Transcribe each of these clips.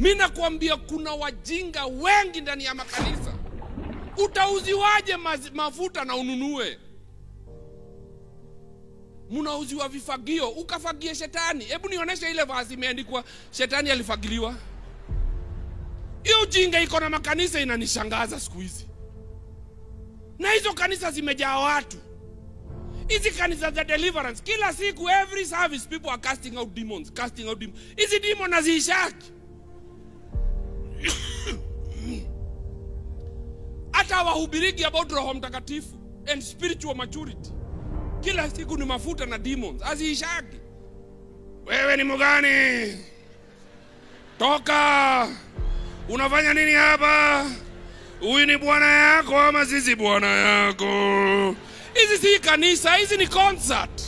mi nakwambia kuna wajinga wengi ndani ya makanisa utauziwaje mazi- mafuta na ununue mnauziwa vifagio ukafagie shetani hebu nionyeshe ile vazi imeandikwa shetani alifagiliwa hiyo ujinga iko na makanisa inanishangaza siku hizi na hizo kanisa zimejaa watu hizi kanisa za deliverance kila siku every service people are casting out demons casting out demons hizi demon haziishaki hata hawahubiriki about roho mtakatifu and spiritual maturity kila siku ni mafuta na demons haziishaki wewe ni mgani toka unafanya nini hapa huyu ni bwana yako ama sisi bwana yako hizi si kanisa hizi ni concert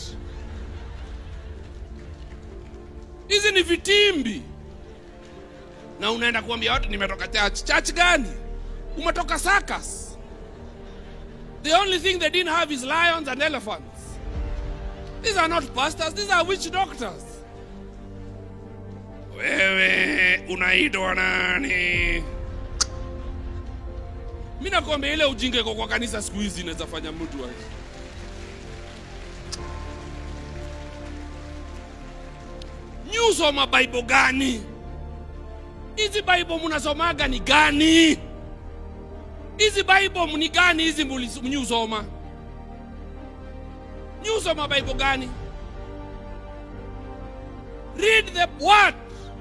hizi ni vitimbi na unaenda kuambia watu nimetoka church church gani umetoka circus the only thing they didn't have is lions and elephants these are not pastors these are witch doctors wewe unaitwa nani mi nakwambia ile ujinga iko kwa kanisa siku hizi inaweza fanya mtu aje. nyusoma bible gani hizi bible mnasomaga ni gani hizi bible ni gani hizi muli- mnyusoma nyusoma bible gani read the word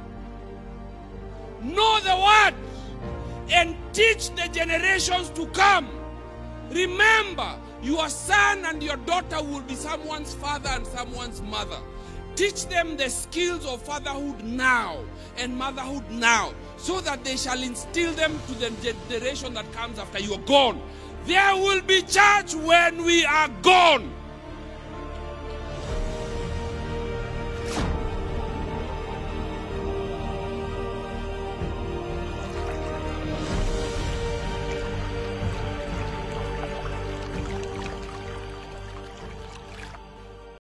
know the word and teach the generations to come. Remember, your son and your daughter will be someone's father and someone's mother. Teach them the skills of fatherhood now and motherhood now, so that they shall instill them to the generation that comes after you are gone. There will be church when we are gone.